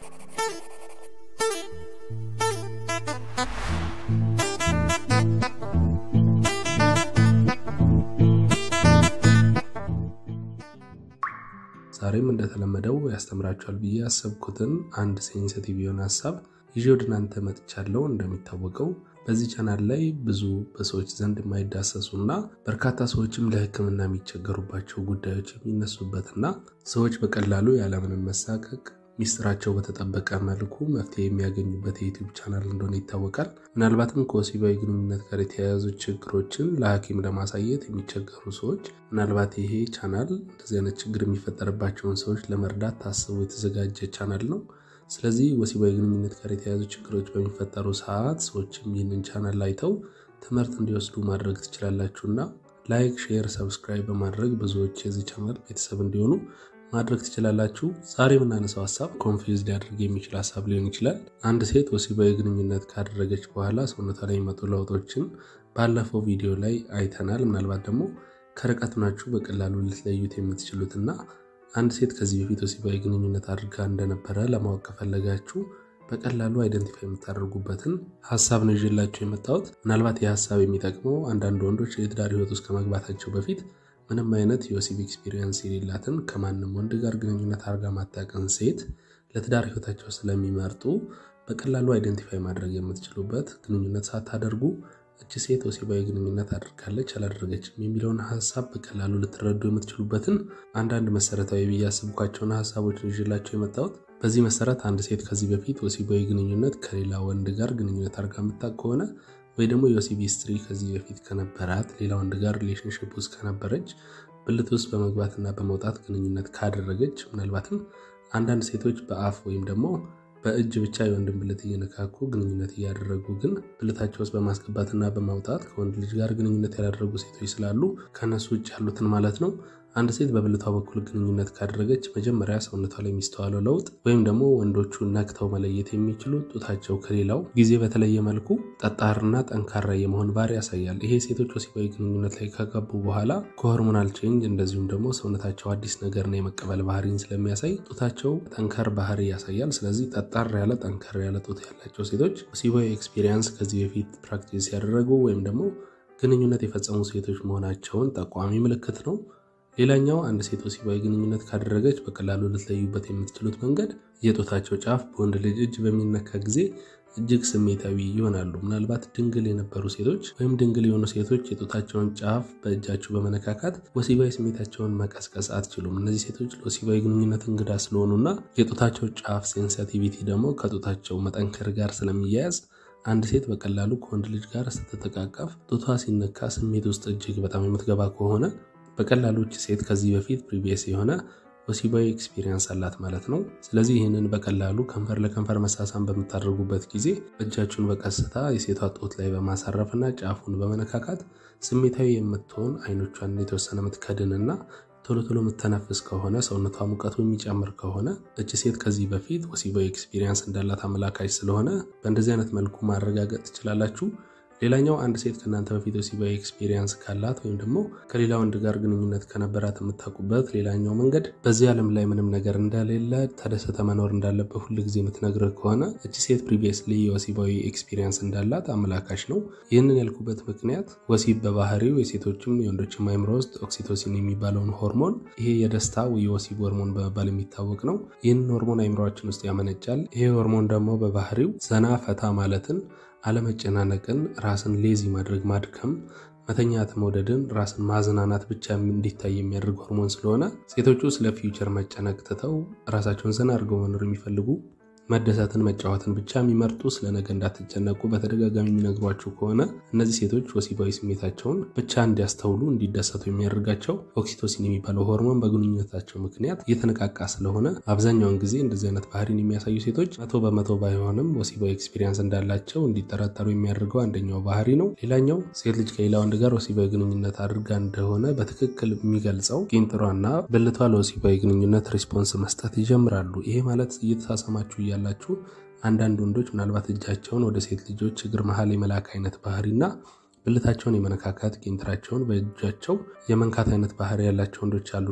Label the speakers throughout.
Speaker 1: ዛሬም እንደተለመደው ያስተምራችኋል ብዬ ያሰብኩትን አንድ ሴንሲቲቭ የሆነ ሀሳብ ይዤ ወደ እናንተ መጥቻለሁ። እንደሚታወቀው በዚህ ቻናል ላይ ብዙ በሰዎች ዘንድ የማይዳሰሱ እና በርካታ ሰዎችም ለሕክምና የሚቸገሩባቸው ጉዳዮች የሚነሱበትና ሰዎች በቀላሉ ያለምንም መሳቀቅ ሚስጥራቸው በተጠበቀ መልኩ መፍትሄ የሚያገኙበት የዩቲዩብ ቻናል እንደሆነ ይታወቃል። ምናልባትም ከወሲባዊ ግንኙነት ጋር የተያያዙ ችግሮችን ለሐኪም ለማሳየት የሚቸገሩ ሰዎች ምናልባት ይሄ ቻናል እንደዚህ አይነት ችግር የሚፈጠርባቸውን ሰዎች ለመርዳት ታስቦ የተዘጋጀ ቻናል ነው። ስለዚህ ወሲባዊ ግንኙነት ጋር የተያያዙ ችግሮች በሚፈጠሩ ሰዓት ሰዎችም ይህንን ቻናል አይተው ትምህርት እንዲወስዱ ማድረግ ትችላላችሁና ላይክ፣ ሼር፣ ሰብስክራይብ በማድረግ ብዙዎች የዚህ ቻናል ቤተሰብ እንዲሆኑ ማድረግ ትችላላችሁ። ዛሬ የምናነሳው ሀሳብ ኮንፊውዝ ሊያደርግ የሚችል ሀሳብ ሊሆን ይችላል። አንድ ሴት ወሲባዊ ግንኙነት ካደረገች በኋላ ሰውነቷ ላይ የሚመጡ ለውጦችን ባለፈው ቪዲዮ ላይ አይተናል። ምናልባት ደግሞ ከርቀት ናችሁ በቀላሉ ልትለዩት የምትችሉትና አንድ ሴት ከዚህ በፊት ወሲባዊ ግንኙነት አድርጋ እንደነበረ ለማወቅ ከፈለጋችሁ በቀላሉ አይደንቲፋይ የምታደርጉበትን ሀሳብ ነው ይዤላችሁ የመጣሁት። ምናልባት ይህ ሀሳብ የሚጠቅመው አንዳንድ ወንዶች የትዳር ህይወት ውስጥ ከመግባታቸው በፊት ምንም አይነት የወሲብ ኤክስፒሪየንስ የሌላትን ከማንም ወንድ ጋር ግንኙነት አድርጋ ማታውቅን ሴት ለትዳር ህይወታቸው ስለሚመርጡ በቀላሉ አይደንቲፋይ ማድረግ የምትችሉበት ግንኙነት ሳታደርጉ እች ሴት ወሲባዊ ግንኙነት አድርጋለች አላደረገችም የሚለውን ሀሳብ በቀላሉ ልትረዱ የምትችሉበትን አንዳንድ መሰረታዊ ብዬ ያስብኳቸውን ሀሳቦችን ይዤላቸው የመጣሁት። በዚህ መሰረት አንድ ሴት ከዚህ በፊት ወሲባዊ ግንኙነት ከሌላ ወንድ ጋር ግንኙነት አድርጋ የምታውቅ ከሆነ ወይ ደግሞ የወሲብ ሂስትሪ ከዚህ በፊት ከነበራት ሌላ ወንድ ጋር ሪሌሽንሽፕ ውስጥ ከነበረች ብልት ውስጥ በመግባትና በመውጣት ግንኙነት ካደረገች ምናልባትም አንዳንድ ሴቶች በአፍ ወይም ደግሞ በእጅ ብቻ የወንድን ብልት እየነካኩ ግንኙነት እያደረጉ ግን ብልታቸው ውስጥ በማስገባትና በማውጣት ከወንድ ልጅ ጋር ግንኙነት ያላደረጉ ሴቶች ስላሉ ከነሱ ውጭ ያሉትን ማለት ነው። አንድ ሴት በብልቷ በኩል ግንኙነት ካደረገች መጀመሪያ ሰውነቷ ላይ የሚስተዋለው ለውጥ ወይም ደግሞ ወንዶቹ ነክተው መለየት የሚችሉ ጡታቸው ከሌላው ጊዜ በተለየ መልኩ ጠጣርና ጠንካራ የመሆን ባህሪ ያሳያል። ይሄ ሴቶች ወሲባዊ ግንኙነት ላይ ከገቡ በኋላ ከሆርሞናል ቼንጅ እንደዚሁም ደግሞ ሰውነታቸው አዲስ ነገርና የመቀበል ባህሪን ስለሚያሳይ ጡታቸው ጠንከር ባህሪ ያሳያል። ስለዚህ ጠጣር ያለ ጠንከር ያለ ጡት ያላቸው ሴቶች ወሲባዊ ኤክስፒሪየንስ ከዚህ በፊት ፕራክቲስ ያደረጉ ወይም ደግሞ ግንኙነት የፈጸሙ ሴቶች መሆናቸውን ጠቋሚ ምልክት ነው። ሌላኛው አንድ ሴት ወሲባዊ ግንኙነት ካደረገች በቀላሉ ልትለዩበት የምትችሉት መንገድ የጡታቸው ጫፍ በወንድ ልጅ እጅ በሚነካ ጊዜ እጅግ ስሜታዊ ይሆናሉ። ምናልባት ድንግል የነበሩ ሴቶች ወይም ድንግል የሆኑ ሴቶች የጡታቸውን ጫፍ በእጃቸው በመነካካት ወሲባዊ ስሜታቸውን መቀስቀስ አትችሉም። እነዚህ ሴቶች ለወሲባዊ ግንኙነት እንግዳ ስለሆኑና የጡታቸው ጫፍ ሴንሲቲቪቲ ደግሞ ከጡታቸው መጠንከር ጋር ስለሚያያዝ አንድ ሴት በቀላሉ ከወንድ ልጅ ጋር ስትተቃቀፍ ጡቷ ሲነካ ስሜት ውስጥ እጅግ በጣም የምትገባ ከሆነ በቀላሉ እች ሴት ከዚህ በፊት ፕሪቪየስ የሆነ ወሲባዊ ኤክስፒሪየንስ አላት ማለት ነው። ስለዚህ ይህንን በቀላሉ ከንፈር ለከንፈር መሳሳም በምታደርጉበት ጊዜ እጃችሁን በቀስታ የሴቷ ጡት ላይ በማሳረፍና ጫፉን በመነካካት ስሜታዊ የምትሆን አይኖቿን የተወሰነ የምትከድንና ቶሎ ቶሎ የምተነፍስ ከሆነ ሰውነቷ ሙቀቱ የሚጨምር ከሆነ እች ሴት ከዚህ በፊት ወሲባዊ ኤክስፒሪየንስ እንዳላት አመላካች ስለሆነ በእንደዚህ አይነት መልኩ ማረጋገጥ ትችላላችሁ። ሌላኛው አንድ ሴት ከእናንተ በፊት ወሲባዊ ኤክስፒሪየንስ ካላት ወይም ደግሞ ከሌላ ወንድ ጋር ግንኙነት ከነበራት የምታውቁበት ሌላኛው መንገድ በዚህ ዓለም ላይ ምንም ነገር እንደሌለ ተደሰተ መኖር እንዳለበት ሁል ጊዜ የምትነግርህ ከሆነ እቺ ሴት ፕሪቪየስሊ የወሲባዊ ኤክስፒሪየንስ እንዳላት አመላካች ነው። ይህንን ያልኩበት ምክንያት ወሲብ በባህሪው የሴቶችም የወንዶችም አይምሮ ውስጥ ኦክሲቶሲን የሚባለውን ሆርሞን ይሄ የደስታ የወሲብ ሆርሞን በመባል የሚታወቅ ነው። ይህንን ሆርሞን አይምሮችን ውስጥ ያመነጫል። ይሄ ሆርሞን ደግሞ በባህሪው ዘና ፈታ ማለትን አለመጨናነቅን፣ ራስን ሌዚ ማድረግ፣ ማድከም፣ መተኛት መውደድን፣ ራስን ማዝናናት ብቻ እንዲታይ የሚያደርግ ሆርሞን ስለሆነ ሴቶቹ ስለ ፊውቸር መጨነቅ ትተው ራሳቸውን ዘና አድርገው መኖር የሚፈልጉ መደሰትን፣ መጫወትን ብቻ የሚመርጡ ስለ ነገ እንዳትጨነቁ በተደጋጋሚ የሚነግሯችሁ ከሆነ እነዚህ ሴቶች ወሲባዊ ስሜታቸውን ብቻ እንዲያስተውሉ እንዲደሰቱ የሚያደርጋቸው ኦክሲቶሲን የሚባለው ሆርሞን በግንኙነታቸው ምክንያት እየተነቃቃ ስለሆነ አብዛኛውን ጊዜ እንደዚህ አይነት ባህሪን የሚያሳዩ ሴቶች መቶ በመቶ ባይሆንም ወሲባዊ ኤክስፒሪየንስ እንዳላቸው እንዲጠረጠሩ የሚያደርገው አንደኛው ባህሪ ነው። ሌላኛው ሴት ልጅ ከሌላ ወንድ ጋር ወሲባዊ ግንኙነት አድርጋ እንደሆነ በትክክል የሚገልጸው ቂንጥሯና ብልቷ ለወሲባዊ ግንኙነት ሪስፖንስ መስጠት ይጀምራሉ። ይሄ ማለት እየተሳሰማችሁ ያላችሁ አንዳንድ ወንዶች ምናልባት እጃቸውን ወደ ሴት ልጆች እግር መሀል የመላክ አይነት ባህሪና ብልታቸውን የመነካካት ቄንጥራቸውን በእጃቸው የመንካት አይነት ባህሪ ያላቸው ወንዶች አሉና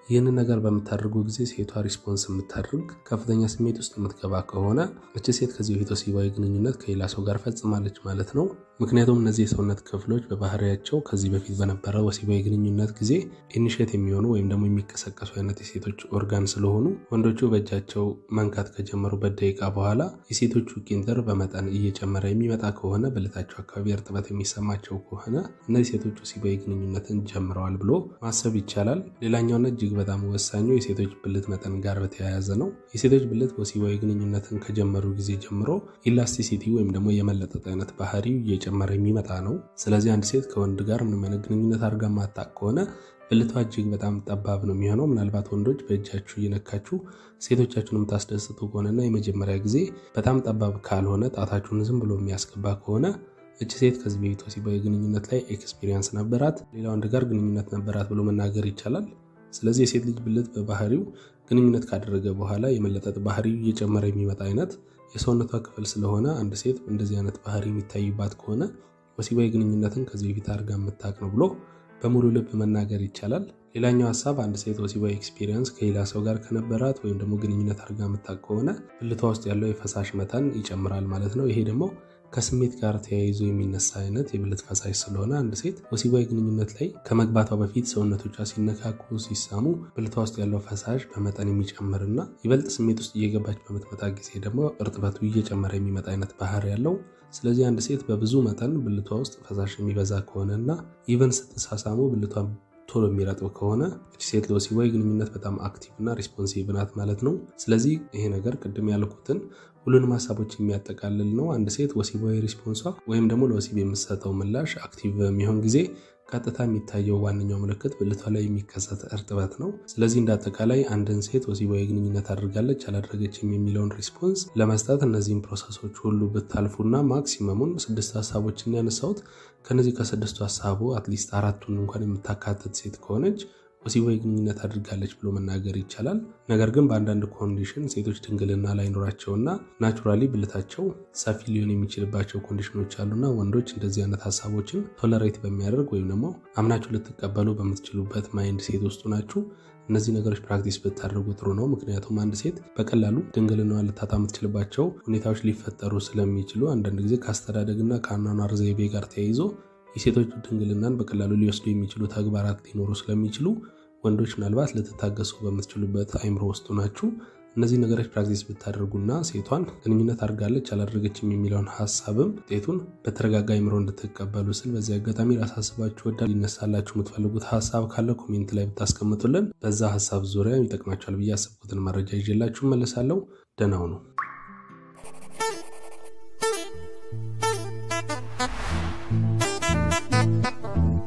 Speaker 1: ይህንን ነገር በምታደርጉ ጊዜ ሴቷ ሪስፖንስ የምታደርግ ከፍተኛ ስሜት ውስጥ የምትገባ ከሆነ እች ሴት ከዚህ በፊት ወሲባዊ ግንኙነት ከሌላ ሰው ጋር ፈጽማለች ማለት ነው። ምክንያቱም እነዚህ የሰውነት ክፍሎች በባህሪያቸው ከዚህ በፊት በነበረ ወሲባዊ ግንኙነት ጊዜ ኢኒሼት የሚሆኑ ወይም ደግሞ የሚቀሰቀሱ አይነት የሴቶች ኦርጋን ስለሆኑ ወንዶቹ በእጃቸው መንካት ከጀመሩበት ደቂቃ በኋላ የሴቶቹ ቂንጥር በመጠን እየጨመረ የሚመጣ ከሆነ ብልታቸው አካባቢ እርጥበት የሚሰማቸው ከሆነ እነዚህ ሴቶች ወሲባዊ ግንኙነትን ጀምረዋል ብሎ ማሰብ ይቻላል። ሌላኛውና እጅግ በጣም ወሳኙ የሴቶች ብልት መጠን ጋር በተያያዘ ነው። የሴቶች ብልት ወሲባዊ ግንኙነትን ከጀመሩ ጊዜ ጀምሮ ኢላስቲሲቲ ወይም ደግሞ የመለጠጥ አይነት ባህሪው እየጨመረ የሚመጣ ነው። ስለዚህ አንድ ሴት ከወንድ ጋር ምንም አይነት ግንኙነት አድርጋ ማታቅ ከሆነ ብልቷ እጅግ በጣም ጠባብ ነው የሚሆነው። ምናልባት ወንዶች በእጃችሁ እየነካችሁ ሴቶቻችሁን የምታስደስቱ ከሆነና የመጀመሪያ ጊዜ በጣም ጠባብ ካልሆነ ጣታችሁን ዝም ብሎ የሚያስገባ ከሆነ እች ሴት ከዚህ በፊት ወሲባዊ ግንኙነት ላይ ኤክስፒሪየንስ ነበራት፣ ሌላ ወንድ ጋር ግንኙነት ነበራት ብሎ መናገር ይቻላል። ስለዚህ የሴት ልጅ ብልት በባህሪው ግንኙነት ካደረገ በኋላ የመለጠጥ ባህሪው እየጨመረ የሚመጣ አይነት የሰውነቷ ክፍል ስለሆነ አንድ ሴት እንደዚህ አይነት ባህሪ የሚታይባት ከሆነ ወሲባዊ ግንኙነትን ከዚህ በፊት አድርጋ የምታውቅ ነው ብሎ በሙሉ ልብ መናገር ይቻላል። ሌላኛው ሀሳብ አንድ ሴት ወሲባዊ ኤክስፒሪየንስ ከሌላ ሰው ጋር ከነበራት ወይም ደግሞ ግንኙነት አድርጋ የምታውቅ ከሆነ ብልቷ ውስጥ ያለው የፈሳሽ መጠን ይጨምራል ማለት ነው። ይሄ ደግሞ ከስሜት ጋር ተያይዞ የሚነሳ አይነት የብልት ፈሳሽ ስለሆነ አንድ ሴት ወሲባዊ ግንኙነት ላይ ከመግባቷ በፊት ሰውነቶቿ ሲነካኩ፣ ሲሳሙ ብልቷ ውስጥ ያለው ፈሳሽ በመጠን የሚጨምርና ይበልጥ ስሜት ውስጥ እየገባች በምትመጣ ጊዜ ደግሞ እርጥበቱ እየጨመረ የሚመጣ አይነት ባህሪ ያለው ስለዚህ አንድ ሴት በብዙ መጠን ብልቷ ውስጥ ፈሳሽ የሚበዛ ከሆነ እና ኢቨን ስትሳሳሙ ብልቷ ቶሎ የሚረጥብ ከሆነ እቺ ሴት ለወሲባዊ ግንኙነት በጣም አክቲቭ እና ሪስፖንሲቭ ናት ማለት ነው። ስለዚህ ይሄ ነገር ቅድም ያልኩትን ሁሉንም ሀሳቦች የሚያጠቃልል ነው። አንድ ሴት ወሲባዊ ሪስፖንሷ ወይም ደግሞ ለወሲብ የምትሰጠው ምላሽ አክቲቭ በሚሆን ጊዜ ቀጥታ የሚታየው ዋነኛው ምልክት ብልቷ ላይ የሚከሰት እርጥበት ነው። ስለዚህ እንደ አጠቃላይ አንድን ሴት ወሲባዊ ግንኙነት አድርጋለች አላደረገችም የሚለውን ሪስፖንስ ለመስጠት እነዚህን ፕሮሰሶች ሁሉ ብታልፉና ማክሲመሙን ስድስት ሀሳቦችን ያነሳሁት ከነዚህ ከስድስቱ ሀሳቡ አትሊስት አራቱን እንኳን የምታካትት ሴት ከሆነች ወሲባዊ ግንኙነት አድርጋለች ብሎ መናገር ይቻላል። ነገር ግን በአንዳንድ ኮንዲሽን ሴቶች ድንግልና ላይኖራቸውና ናቹራሊ ብልታቸው ሰፊ ሊሆን የሚችልባቸው ኮንዲሽኖች አሉና ወንዶች እንደዚህ አይነት ሀሳቦችን ቶለሬት በሚያደርግ ወይም ደግሞ አምናችሁ ልትቀበሉ በምትችሉበት ማይንድ ሴት ውስጡ ናችሁ እነዚህ ነገሮች ፕራክቲስ ብታደርጉ ጥሩ ነው። ምክንያቱም አንድ ሴት በቀላሉ ድንግልናዋን ልታጣ የምትችልባቸው ሁኔታዎች ሊፈጠሩ ስለሚችሉ አንዳንድ ጊዜ ከአስተዳደግና ከአኗኗር ዘይቤ ጋር ተያይዞ የሴቶቹ ድንግልናን በቀላሉ ሊወስዱ የሚችሉ ተግባራት ሊኖሩ ስለሚችሉ ወንዶች ምናልባት ልትታገሱ በምትችሉበት አይምሮ ውስጡ ናችሁ። እነዚህ ነገሮች ፕራክቲስ ብታደርጉና ሴቷን ግንኙነት አድርጋለች አላደረገችም የሚለውን ሀሳብም ውጤቱን በተረጋጋ አይምሮ እንድትቀበሉ ስል በዚህ አጋጣሚ ላሳስባችሁ ወዳ ሊነሳላችሁ የምትፈልጉት ሀሳብ ካለ ኮሜንት ላይ ብታስቀምጡልን በዛ ሀሳብ ዙሪያ ይጠቅማችኋል ብዬ ያሰብኩትን መረጃ ይዤላችሁ መለሳለሁ። ደህና ሁኑ።